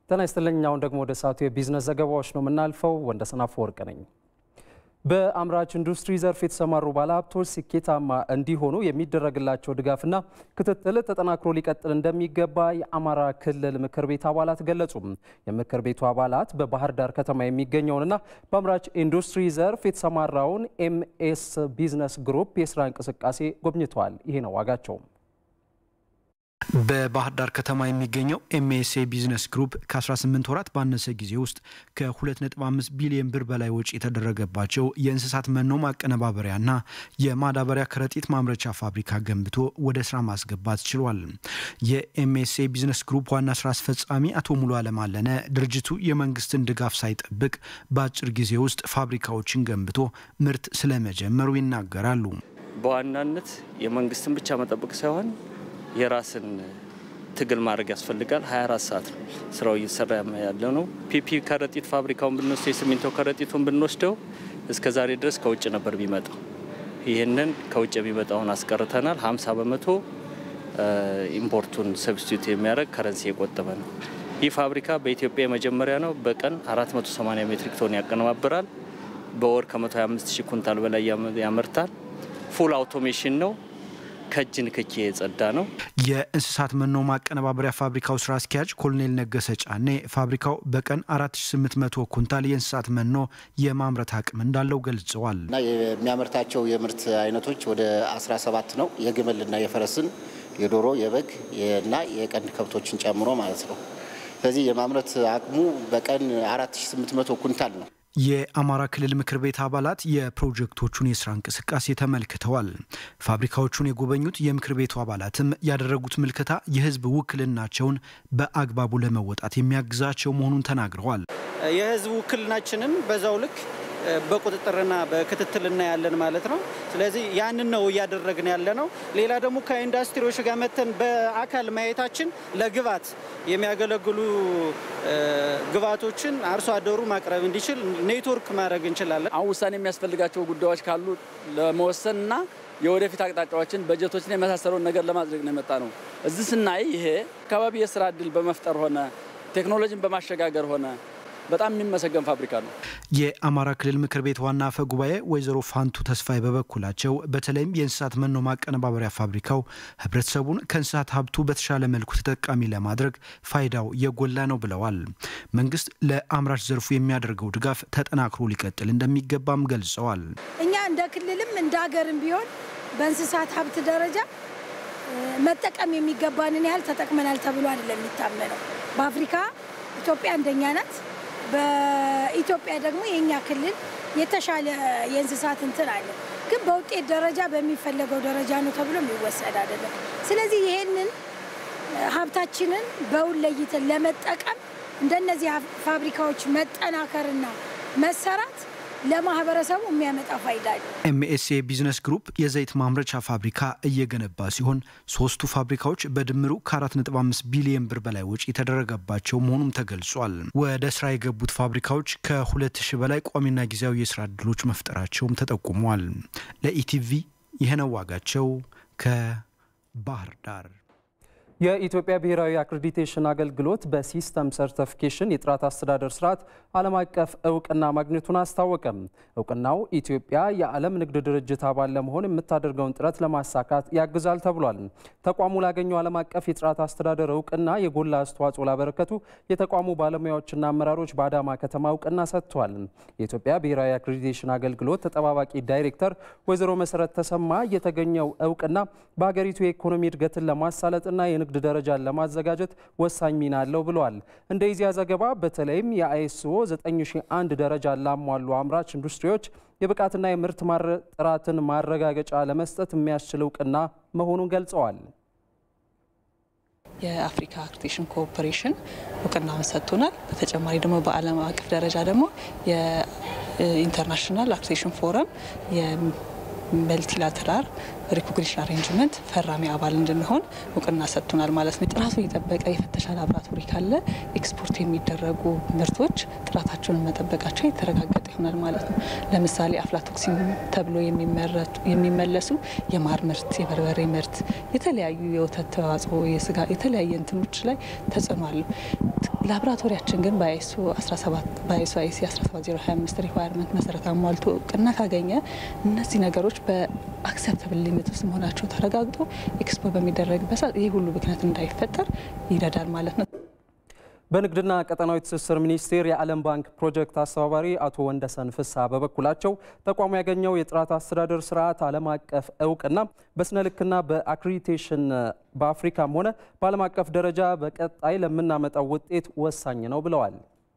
ጤና ይስጥልኝ። አሁን ደግሞ ወደ ሰዓቱ የቢዝነስ ዘገባዎች ነው የምናልፈው። ወንደሰን አፈወርቅ ነኝ። በአምራች ኢንዱስትሪ ዘርፍ የተሰማሩ ባለሀብቶች ስኬታማ እንዲሆኑ የሚደረግላቸው ድጋፍና ክትትል ተጠናክሮ ሊቀጥል እንደሚገባ የአማራ ክልል ምክር ቤት አባላት ገለጹ። የምክር ቤቱ አባላት በባህር ዳር ከተማ የሚገኘውንና በአምራች ኢንዱስትሪ ዘርፍ የተሰማራውን ኤምኤስ ቢዝነስ ግሩፕ የስራ እንቅስቃሴ ጎብኝተዋል። ይሄ ነው ዋጋቸው። በባህር ዳር ከተማ የሚገኘው ኤምኤስኤ ቢዝነስ ግሩፕ ከ18 ወራት ባነሰ ጊዜ ውስጥ ከ2.5 ቢሊዮን ብር በላይ ወጪ የተደረገባቸው የእንስሳት መኖ ማቀነባበሪያና የማዳበሪያ ከረጢት ማምረቻ ፋብሪካ ገንብቶ ወደ ስራ ማስገባት ችሏል። የኤምኤስኤ ቢዝነስ ግሩፕ ዋና ስራ አስፈጻሚ አቶ ሙሉ አለማለነ ድርጅቱ የመንግስትን ድጋፍ ሳይጠብቅ በአጭር ጊዜ ውስጥ ፋብሪካዎችን ገንብቶ ምርት ስለመጀመሩ ይናገራሉ። በዋናነት የመንግስትን ብቻ መጠበቅ ሳይሆን የራስን ትግል ማድረግ ያስፈልጋል። 24 ሰዓት ነው ስራው እየተሰራ ያለ ነው። ፒፒ ከረጢት ፋብሪካውን ብንወስደው የሲሚንቶ ከረጢቱን ብንወስደው እስከ ዛሬ ድረስ ከውጭ ነበር የሚመጣው። ይህንን ከውጭ የሚመጣውን አስቀርተናል። 50 በመቶ ኢምፖርቱን ሰብስቲዩት የሚያደርግ ከረንሲ የቆጠበ ነው። ይህ ፋብሪካ በኢትዮጵያ የመጀመሪያ ነው። በቀን 480 ሜትሪክ ቶን ያቀነባብራል። በወር ከ125 ሺህ ኩንታል በላይ ያመርታል። ፉል አውቶሜሽን ነው። ከእጅ ንክኪ የጸዳ ነው። የእንስሳት መኖ ማቀነባበሪያ ፋብሪካው ስራ አስኪያጅ ኮሎኔል ነገሰ ጫኔ ፋብሪካው በቀን 4800 ኩንታል የእንስሳት መኖ የማምረት አቅም እንዳለው ገልጸዋል። እና የሚያመርታቸው የምርት አይነቶች ወደ 17 ነው። የግመልና የፈረስን፣ የዶሮ፣ የበግ እና የቀንድ ከብቶችን ጨምሮ ማለት ነው። ስለዚህ የማምረት አቅሙ በቀን 4800 ኩንታል ነው። የአማራ ክልል ምክር ቤት አባላት የፕሮጀክቶቹን የስራ እንቅስቃሴ ተመልክተዋል። ፋብሪካዎቹን የጎበኙት የምክር ቤቱ አባላትም ያደረጉት ምልከታ የሕዝብ ውክልናቸውን በአግባቡ ለመወጣት የሚያግዛቸው መሆኑን ተናግረዋል። የሕዝብ ውክልናችንን በዛው ልክ በቁጥጥርና በክትትል እናያለን ማለት ነው። ስለዚህ ያንን ነው እያደረግን ያለ ነው። ሌላ ደግሞ ከኢንዱስትሪዎች ጋር መተን በአካል ማየታችን ለግብዓት የሚያገለግሉ ግብዓቶችን አርሶ አደሩ ማቅረብ እንዲችል ኔትወርክ ማድረግ እንችላለን። አሁን ውሳኔ የሚያስፈልጋቸው ጉዳዮች ካሉ ለመወሰንና የወደፊት አቅጣጫዎችን፣ በጀቶችን የመሳሰለውን ነገር ለማጽደቅ ነው የመጣ ነው። እዚህ ስናይ ይሄ አካባቢ የስራ እድል በመፍጠር ሆነ ቴክኖሎጂን በማሸጋገር ሆነ በጣም የሚመሰገን ፋብሪካ ነው። የአማራ ክልል ምክር ቤት ዋና አፈ ጉባኤ ወይዘሮ ፋንቱ ተስፋዬ በበኩላቸው በተለይም የእንስሳት መኖ ማቀነባበሪያ ፋብሪካው ሕብረተሰቡን ከእንስሳት ሀብቱ በተሻለ መልኩ ተጠቃሚ ለማድረግ ፋይዳው የጎላ ነው ብለዋል። መንግስት ለአምራች ዘርፉ የሚያደርገው ድጋፍ ተጠናክሮ ሊቀጥል እንደሚገባም ገልጸዋል። እኛ እንደ ክልልም እንደ ሀገርም ቢሆን በእንስሳት ሀብት ደረጃ መጠቀም የሚገባንን ያህል ተጠቅመናል ተብሎ አይደለም የሚታመነው። በአፍሪካ ኢትዮጵያ አንደኛ ናት። በኢትዮጵያ ደግሞ የእኛ ክልል የተሻለ የእንስሳት እንትን አለ፣ ግን በውጤት ደረጃ በሚፈለገው ደረጃ ነው ተብሎ የሚወሰድ አይደለም። ስለዚህ ይሄንን ሀብታችንን በውል ለይተን ለመጠቀም እንደነዚህ ፋብሪካዎች መጠናከርና መሰራት ለማህበረሰቡ የሚያመጣ ፋይዳ አለ። ኤምኤስኤ ቢዝነስ ግሩፕ የዘይት ማምረቻ ፋብሪካ እየገነባ ሲሆን ሶስቱ ፋብሪካዎች በድምሩ ከ4.5 ቢሊዮን ብር በላይ ወጪ የተደረገባቸው መሆኑም ተገልጿል። ወደ ስራ የገቡት ፋብሪካዎች ከ2000 በላይ ቋሚና ጊዜያዊ የስራ እድሎች መፍጠራቸውም ተጠቁሟል። ለኢቲቪ ይህነው ዋጋቸው ከባህር ዳር። የኢትዮጵያ ብሔራዊ አክሬዲቴሽን አገልግሎት በሲስተም ሰርቲፊኬሽን የጥራት አስተዳደር ስርዓት ዓለም አቀፍ እውቅና ማግኘቱን አስታወቀም። እውቅናው ኢትዮጵያ የዓለም ንግድ ድርጅት አባል ለመሆን የምታደርገውን ጥረት ለማሳካት ያግዛል ተብሏል። ተቋሙ ላገኘው ዓለም አቀፍ የጥራት አስተዳደር እውቅና የጎላ አስተዋጽኦ ላበረከቱ የተቋሙ ባለሙያዎችና አመራሮች በአዳማ ከተማ እውቅና ሰጥቷል። የኢትዮጵያ ብሔራዊ አክሬዲቴሽን አገልግሎት ተጠባባቂ ዳይሬክተር ወይዘሮ መሰረት ተሰማ የተገኘው እውቅና በሀገሪቱ የኢኮኖሚ እድገትን ለማሳለጥና የንግድ ደረጃን ለማዘጋጀት ወሳኝ ሚና አለው ብለዋል። እንደ ኢዜአ ዘገባ በተለይም የአይኤስኦ 9001 ደረጃን ላሟሉ አምራች ኢንዱስትሪዎች የብቃትና የምርት ጥራትን ማረጋገጫ ለመስጠት የሚያስችል እውቅና መሆኑን ገልጸዋል። የአፍሪካ አክሬዲቴሽን ኮኦፐሬሽን እውቅናውን ሰጥቶናል። በተጨማሪ ደግሞ በዓለም አቀፍ ደረጃ ደግሞ የኢንተርናሽናል አክሬዲቴሽን ፎረም መልቲላተራል ሪኮግኒሽን አሬንጅመንት ፈራሚ አባል እንድንሆን እውቅና ሰጥቶናል ማለት ነው። ጥራቱ የጠበቀ የፍተሻ ላብራቶሪ ካለ ኤክስፖርት የሚደረጉ ምርቶች ጥራታቸውን መጠበቃቸው የተረጋገጠ ይሆናል ማለት ነው። ለምሳሌ አፍላቶክሲን ተብሎ የሚመለሱ የማር ምርት፣ የበርበሬ ምርት፣ የተለያዩ የወተት ተዋጽኦ፣ የስጋ የተለያየ እንትኖች ላይ ተጽዕኖ አለው። ላቦራቶሪያችን ግን በአይሱ 17 በአይሱ አይሲ 17025 ሪኳየርመንት መሰረት አሟልቶ እውቅና ካገኘ እነዚህ ነገሮች በአክሰፕተብል ሊሚት ውስጥ መሆናቸው ተረጋግጦ ኤክስፖ በሚደረግበት ሰዓት ይህ ሁሉ ብክነት እንዳይፈጠር ይረዳል ማለት ነው። በንግድና ቀጠናዊ ትስስር ሚኒስቴር የዓለም ባንክ ፕሮጀክት አስተባባሪ አቶ ወንደሰን ፍስሐ በበኩላቸው ተቋሙ ያገኘው የጥራት አስተዳደር ስርዓት ዓለም አቀፍ እውቅና በስነ ልክና በአክሪዲቴሽን በአፍሪካም ሆነ በዓለም አቀፍ ደረጃ በቀጣይ ለምናመጣው ውጤት ወሳኝ ነው ብለዋል።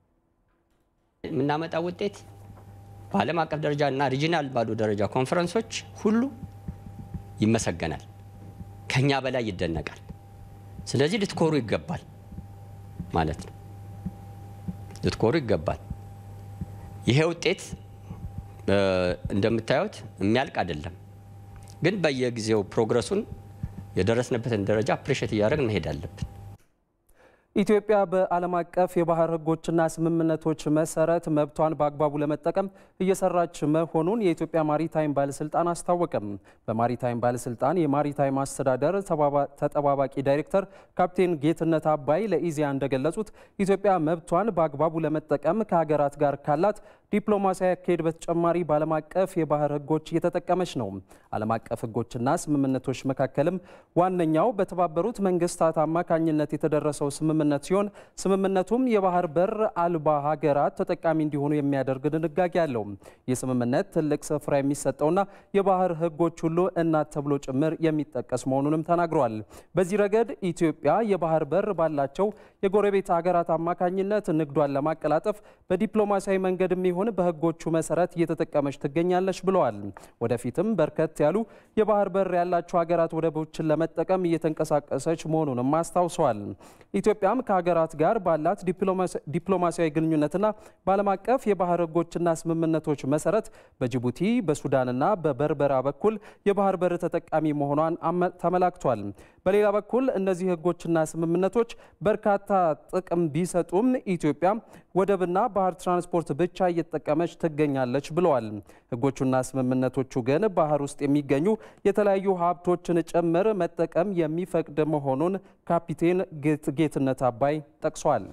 የምናመጣው ውጤት በዓለም አቀፍ ደረጃ እና ሪጂናል ባሉ ደረጃ ኮንፈረንሶች ሁሉ ይመሰገናል፣ ከኛ በላይ ይደነቃል። ስለዚህ ልትኮሩ ይገባል ማለት ነው። ልትኮሩ ይገባል። ይሄ ውጤት እንደምታዩት የሚያልቅ አይደለም፣ ግን በየጊዜው ፕሮግረሱን የደረስንበትን ደረጃ አፕሪሼት እያደረግን መሄድ አለብን። ኢትዮጵያ በዓለም አቀፍ የባህር ሕጎችና ስምምነቶች መሰረት መብቷን በአግባቡ ለመጠቀም እየሰራች መሆኑን የኢትዮጵያ ማሪታይም ባለስልጣን አስታወቀም። በማሪታይም ባለስልጣን የማሪታይም አስተዳደር ተጠባባቂ ዳይሬክተር ካፕቴን ጌትነት አባይ ለኢዜአ እንደገለጹት ኢትዮጵያ መብቷን በአግባቡ ለመጠቀም ከሀገራት ጋር ካላት ዲፕሎማሲያዊ አካሄድ በተጨማሪ በዓለም አቀፍ የባህር ሕጎች እየተጠቀመች ነው። ዓለም አቀፍ ሕጎችና ስምምነቶች መካከልም ዋነኛው በተባበሩት መንግስታት አማካኝነት የተደረሰው ስምምነት ሲሆን ስምምነቱም የባህር በር አልባ ሀገራት ተጠቃሚ እንዲሆኑ የሚያደርግ ድንጋጌ አለው። ይህ ስምምነት ትልቅ ስፍራ የሚሰጠውና የባህር ሕጎች ሁሉ እናት ተብሎ ጭምር የሚጠቀስ መሆኑንም ተናግረዋል። በዚህ ረገድ ኢትዮጵያ የባህር በር ባላቸው የጎረቤት ሀገራት አማካኝነት ንግዷን ለማቀላጠፍ በዲፕሎማሲያዊ መንገድ የሚሆን በህጎቹ መሰረት እየተጠቀመች ትገኛለች ብለዋል። ወደፊትም በርከት ያሉ የባህር በር ያላቸው ሀገራት ወደቦችን ለመጠቀም እየተንቀሳቀሰች መሆኑንም አስታውሰዋል። ኢትዮጵያም ከሀገራት ጋር ባላት ዲፕሎማሲያዊ ግንኙነትና በዓለም አቀፍ የባህር ህጎችና ስምምነቶች መሰረት በጅቡቲ በሱዳንና በበርበራ በኩል የባህር በር ተጠቃሚ መሆኗን ተመላክቷል። በሌላ በኩል እነዚህ ህጎችና ስምምነቶች በርካታ ጥቅም ቢሰጡም ኢትዮጵያ ወደብና ባህር ትራንስፖርት ብቻ እየተጠቀመች ትገኛለች ብለዋል። ህጎቹና ስምምነቶቹ ግን ባህር ውስጥ የሚገኙ የተለያዩ ሀብቶችን ጭምር መጠቀም የሚፈቅድ መሆኑን ካፒቴን ጌትነት አባይ ጠቅሷል።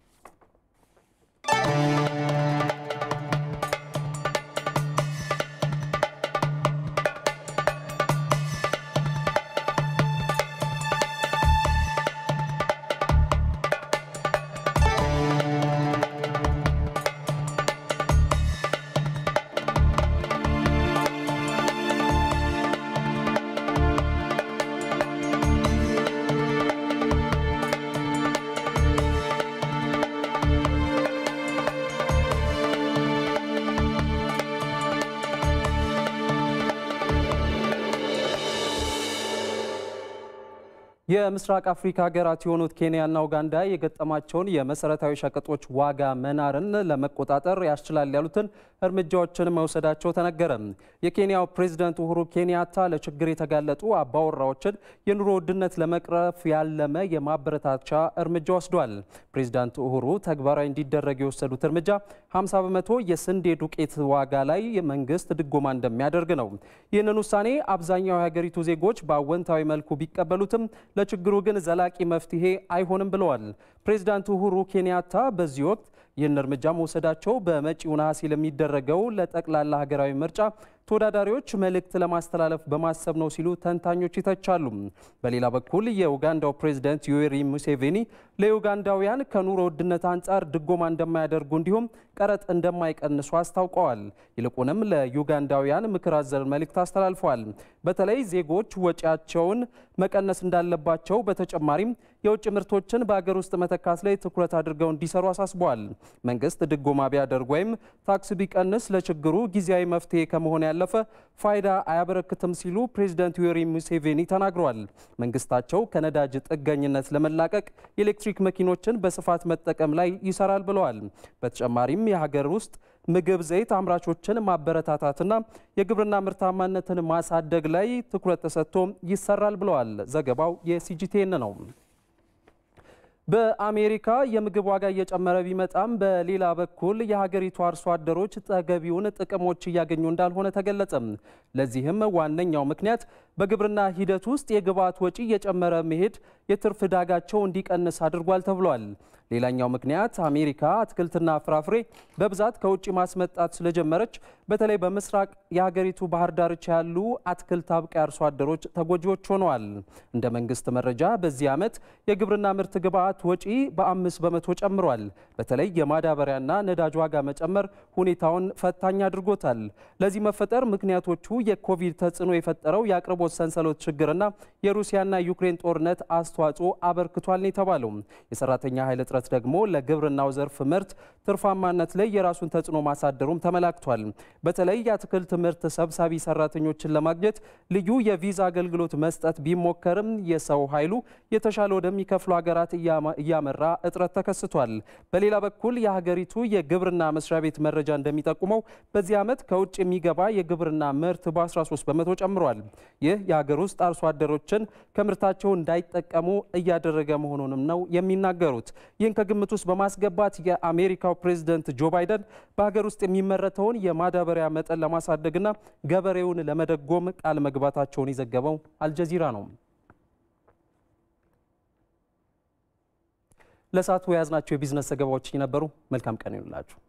የምስራቅ አፍሪካ ሀገራት የሆኑት ኬንያና ኡጋንዳ የገጠማቸውን የመሰረታዊ ሸቀጦች ዋጋ መናርን ለመቆጣጠር ያስችላል ያሉትን እርምጃዎችን መውሰዳቸው ተነገረ። የኬንያው ፕሬዝዳንት ኡሁሩ ኬንያታ ለችግር የተጋለጡ አባወራዎችን የኑሮ ውድነት ለመቅረፍ ያለመ የማበረታቻ እርምጃ ወስዷል። ፕሬዝዳንት ኡሁሩ ተግባራዊ እንዲደረግ የወሰዱት እርምጃ 50 በመቶ የስንዴ ዱቄት ዋጋ ላይ መንግስት ድጎማ እንደሚያደርግ ነው። ይህንን ውሳኔ አብዛኛው የሀገሪቱ ዜጎች በአወንታዊ መልኩ ቢቀበሉትም ለችግሩ ግን ዘላቂ መፍትሄ አይሆንም ብለዋል። ፕሬዚዳንት ኡሁሩ ኬንያታ በዚህ ወቅት ይህን እርምጃ መውሰዳቸው በመጪው ነሐሴ ለሚደረገው ለጠቅላላ ሀገራዊ ምርጫ ተወዳዳሪዎች መልእክት ለማስተላለፍ በማሰብ ነው ሲሉ ተንታኞች ይተቻሉ። በሌላ በኩል የኡጋንዳው ፕሬዝደንት ዩዌሪ ሙሴቬኒ ለዩጋንዳውያን ከኑሮ ውድነት አንጻር ድጎማ እንደማያደርጉ እንዲሁም ቀረጥ እንደማይቀንሱ አስታውቀዋል። ይልቁንም ለዩጋንዳውያን ምክር አዘል መልእክት አስተላልፈዋል። በተለይ ዜጎች ወጪያቸውን መቀነስ እንዳለባቸው፣ በተጨማሪም የውጭ ምርቶችን በአገር ውስጥ መተካት ላይ ትኩረት አድርገው እንዲሰሩ አሳስበዋል። መንግስት ድጎማ ቢያደርግ ወይም ታክስ ቢቀንስ ለችግሩ ጊዜያዊ መፍትሄ ከመሆን ያለፈ ፋይዳ አያበረክትም ሲሉ ፕሬዚደንት ዩዌሪ ሙሴቬኒ ተናግረዋል። መንግስታቸው ከነዳጅ ጥገኝነት ለመላቀቅ የኤሌክትሪክ መኪኖችን በስፋት መጠቀም ላይ ይሰራል ብለዋል። በተጨማሪም የሀገር ውስጥ ምግብ ዘይት አምራቾችን ማበረታታትና የግብርና ምርታማነትን ማሳደግ ላይ ትኩረት ተሰጥቶ ይሰራል ብለዋል። ዘገባው የሲጂቲኤን ነው። በአሜሪካ የምግብ ዋጋ እየጨመረ ቢመጣም በሌላ በኩል የሀገሪቱ አርሶ አደሮች ተገቢውን ጥቅሞች እያገኙ እንዳልሆነ ተገለጸ። ለዚህም ዋነኛው ምክንያት በግብርና ሂደት ውስጥ የግብዓት ወጪ እየጨመረ መሄድ የትርፍ ዕዳጋቸው እንዲቀንስ አድርጓል ተብሏል። ሌላኛው ምክንያት አሜሪካ አትክልትና ፍራፍሬ በብዛት ከውጭ ማስመጣት ስለጀመረች በተለይ በምስራቅ የሀገሪቱ ባህር ዳርቻ ያሉ አትክልት አብቃይ አርሶ አደሮች ተጎጂዎች ሆነዋል። እንደ መንግስት መረጃ በዚህ ዓመት የግብርና ምርት ግብዓት ወጪ በአምስት በመቶ ጨምሯል። በተለይ የማዳበሪያና ነዳጅ ዋጋ መጨመር ሁኔታውን ፈታኝ አድርጎታል። ለዚህ መፈጠር ምክንያቶቹ የኮቪድ ተጽዕኖ የፈጠረው የአቅርቦት ሰንሰለት ችግርና የሩሲያና ዩክሬን ጦርነት አስተዋጽኦ አበርክቷል ነው የተባለው። የሰራተኛ ኃይል እጥረት ደግሞ ለግብርናው ዘርፍ ምርት ትርፋማነት ላይ የራሱን ተጽዕኖ ማሳደሩም ተመላክቷል። በተለይ የአትክልት ምርት ሰብሳቢ ሰራተኞችን ለማግኘት ልዩ የቪዛ አገልግሎት መስጠት ቢሞከርም የሰው ኃይሉ የተሻለ ወደሚከፍሉ ሀገራት እያመራ እጥረት ተከስቷል። በሌላ በኩል የሀገሪቱ የግብርና መስሪያ ቤት መረጃ እንደሚጠቁመው በዚህ ዓመት ከውጭ የሚገባ የግብርና ምርት በ13 በመቶ ጨምሯል። ይህ የሀገር ውስጥ አርሶ አደሮችን ከምርታቸው እንዳይጠቀሙ እያደረገ መሆኑንም ነው የሚናገሩት። ይህን ከግምት ውስጥ በማስገባት የአሜሪካው ፕሬዝደንት ጆ ባይደን በሀገር ውስጥ የሚመረተውን የማዳበሪያ መጠን ለማሳደግና ገበሬውን ለመደጎም ቃል መግባታቸውን የዘገበው አልጀዚራ ነው። ለሰዓቱ የያዝናቸው የቢዝነስ ዘገባዎች ነበሩ። መልካም ቀን ይሁንላችሁ።